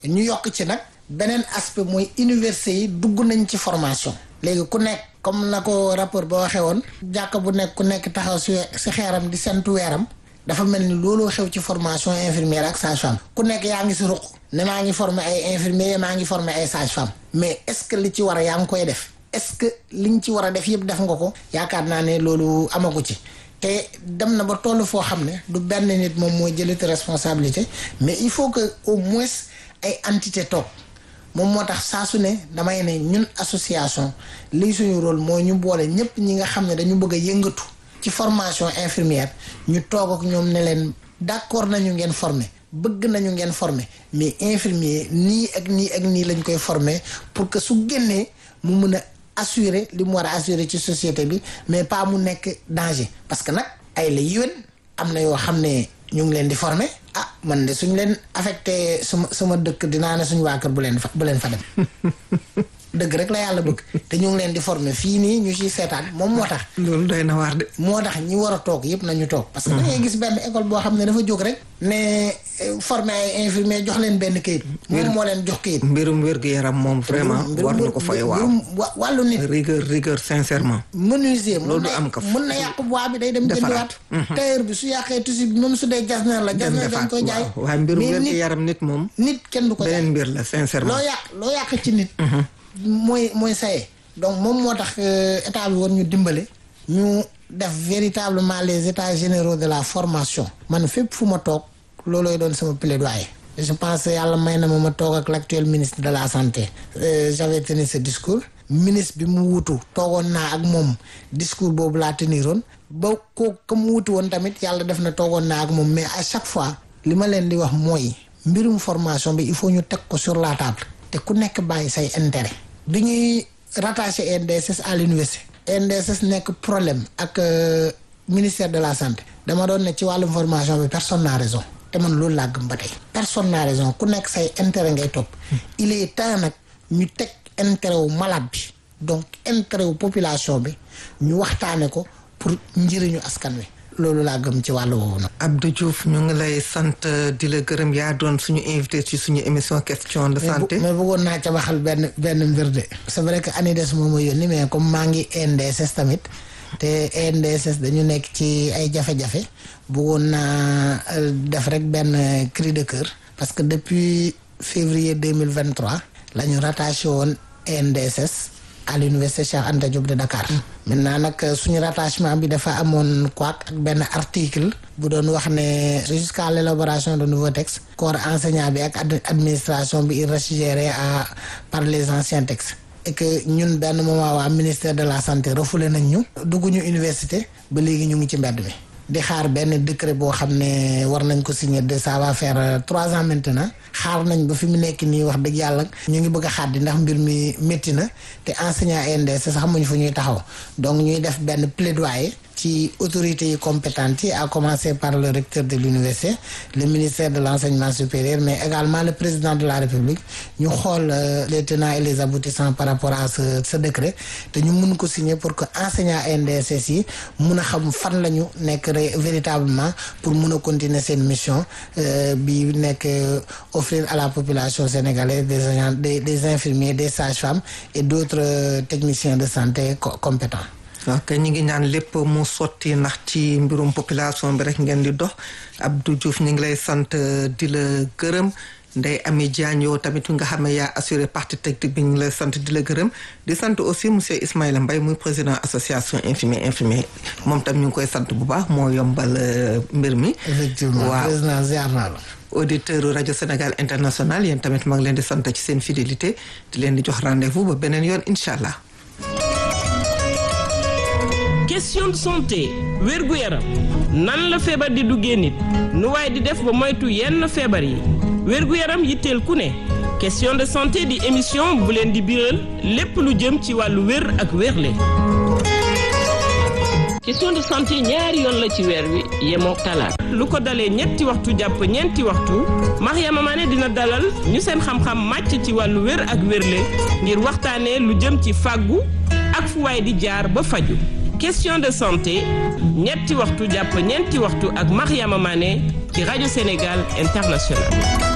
ñu yokk ci nag beneen aspect mooy université yi dugg nañ ci formation léegi ku nekk comme na ko rapport ba waxee woon jàkk bu nekk ku nekk taxaw si si xeeram di sentu weeram dafa mel ni looloo xew ci formation infirmière ak sage-femme ku nekk yaa ngi si ruq ne maa ngi former ay infirmier maa ngi former ay sage-femme mais est-ce que li ci war a yaa ngi koy def est-ce que liñ ci war a def yëpp def nga ko yaakaar naa ne loolu amagu ci te dem na ba toll foo xam ne du benn nit moom mooy jëlati responsabilité mais il faut que au moins ay entité toog moom moo tax saa su ne damay ne ñun association lii suñu rôle mooy ñu boole ñëpp ñi nga xam ne dañu bëgg a yëngatu ci formation infirmière ñu toog ak ñoom ne leen d'accord nañu ngeen former bëgg nañu ngeen former mais infirmier nii ak nii ak nii lañ koy former pour que su génnee mu mën a assurer li mu war a assurer ci société bi mais pas mu nekk danger parce que nag ay la yéwén am na yoo xam ne ñu ngi leen di former ah man de suñ leen affecté suma suma dëkk dinaa ne suñu waa kër bu leen fa bu leen fa dem dëgg rek la yàlla bëgg te ñu ngi leen di former fii nii ñu ciy seetaan moom moo tax. loolu doy na waar de. moo tax ñi war a toog yëpp nañu toog. parce que da ngay gis benn école boo xam ne dafa jóg rek. ne former ay infirmier jox leen benn kayit. moom moo leen jox kayit. mbirum wér-gu-yaram moom vraiment. war na ko fay waaw wàllu nit. rigueur rigueur sincèrement. menuisier loolu du am kaf mën na yàq bois bi day dem jëndiwaat. tailleur bi su yàqee tissu bi même su dee jasneer la. jasneer dañ koy jaay. waaye mbirum wér-gu-yaram nit moom. nit kenn du ko jaay beneen mbir la sincèrement. loo yàq loo yàq ci nit. mooy mooy saye donc moom moo tax état bi war ñu dimbale ñu def véritablement les états généraux de la formation man fépp fu ma toog loolooy doon sama plaidoyer je pense yàlla may na ma ma toog ak l'actuel ministre de la santé j'avais tenu ce discours ministre bi mu wutu toogoon naa ak moom discours boobu laa teniroon ba ko ka mu wutu woon tamit yàlla def na toogoon naa ak moom mais à chaque fois li ma leen di wax mooy mbirum formation bi il faut ñu teg ko sur la table te ku nekk bàyyi say intérêt bi ñuy rattaché NDSS à l'université NDSS nekk problème ak ministère de la santé dama doon ne ci wàllum formation bi personne n'a raison te man loolu laa gëm ba tey personne n'a raison ku nekk say intérêt ngay topp il est temps nag ñu teg intérêt wu malade bi donc intérêt wu population bi ñu waxtaane ko pour njëriñu askan wi loolu laa gëm ci wàllu woowu nag. Abdou Diouf ñu ngi lay sant di la gërëm yaa doon suñu invité ci suñu émission question de santé. mais bëggoon naa ca waxal benn benn mbir de. c'est vrai que ANIDES moom ma yónni mais comme maa ngi NDSS tamit te NDSS dañu nekk ci ay jafe-jafe bëggoon naa def rek benn cri de cœur. parce que depuis février deux mille vingt trois la ñu rattaché woon NDSS. à l'université Cheikh Anta Diop de Dakar. maintenant nag suñu rattachement bi dafa amoon quoi ak benn article. bu doon wax ne jusqu'à l'élaboration de nouveaux textes. corps enseignant bi ak administration bi il reste géré à par les anciens textes. et que ñun benn moment waa ministère de la santé refoulé nañ ñu. dugguñu université ba léegi ñu ngi ci mbedd mi. di xaar benn décret boo xam ne war nañ ko signer de ça va faire trois ans maintenant xaar nañ ba fi mu nekk nii wax dëgg yàlla ñu ngi bëgg a xaar di ndax mbir mi métti na te enseignant NDS sax xamuñ fu ñuy taxaw donc ñuy def benn plaidoyer ci autorités yi compétentes yi à commencer par le recteur de l'université le ministère de l'enseignement supérieur mais également le président de la République ñu xool les tenants et les aboutissants par rapport à ce ce décret te ñu mun ko signer pour que enseignant NDSS yi mun a xam fan la ñu nekk véritablement pour mun a continuer seen mission bi nekk offrir à la population sénégalaise des agents des des infirmiers des sages-femmes et d'autres techniciens de santé compétents ok ñu ngi ñaan lépp mu sotti ndax ci mbirum population bi rek ngeen di dox Abdou Diouf ñu ngi lay sant di la gërëm Ndeye Amy Diagne yow tamit nga xam ne yaa assuré partie technique bi ñu ngi lay sant di la gërëm di sant aussi monsieur Ismaïla Mbaye muy président association infirmier infirmier moom tam ñu ngi koy sant bu baax moo yombal mbir mi. effectivement président ziar naa la. auditeur rajo Sénégal international yéen tamit maa ngi leen di sant ci seen fidélité di leen di jox rendez-vous ba beneen yoon incha allah. question de santé wérgu yaram nan la feebar di duggee nit nu waaye di def ba moytu yenn feebar yi wérgu yaram yitteel ku ne question de santé di émission bu leen di biral lépp lu jëm ci wàllu wér ak wérle question de santé ñaari yoon la ci weer wi yemoo talaat lu ko dalee ñetti waxtu jàpp ñeenti waxtu Mariama Mané dina dalal ñu seen xam-xam màcc ci wàllu wér ak wérle ngir waxtaanee lu jëm ci fàggu ak fu waay di jaar ba faju question de santé ñetti waxtu jàpp ñeenti waxtu ak Mariama Mané ci rajo Sénégal International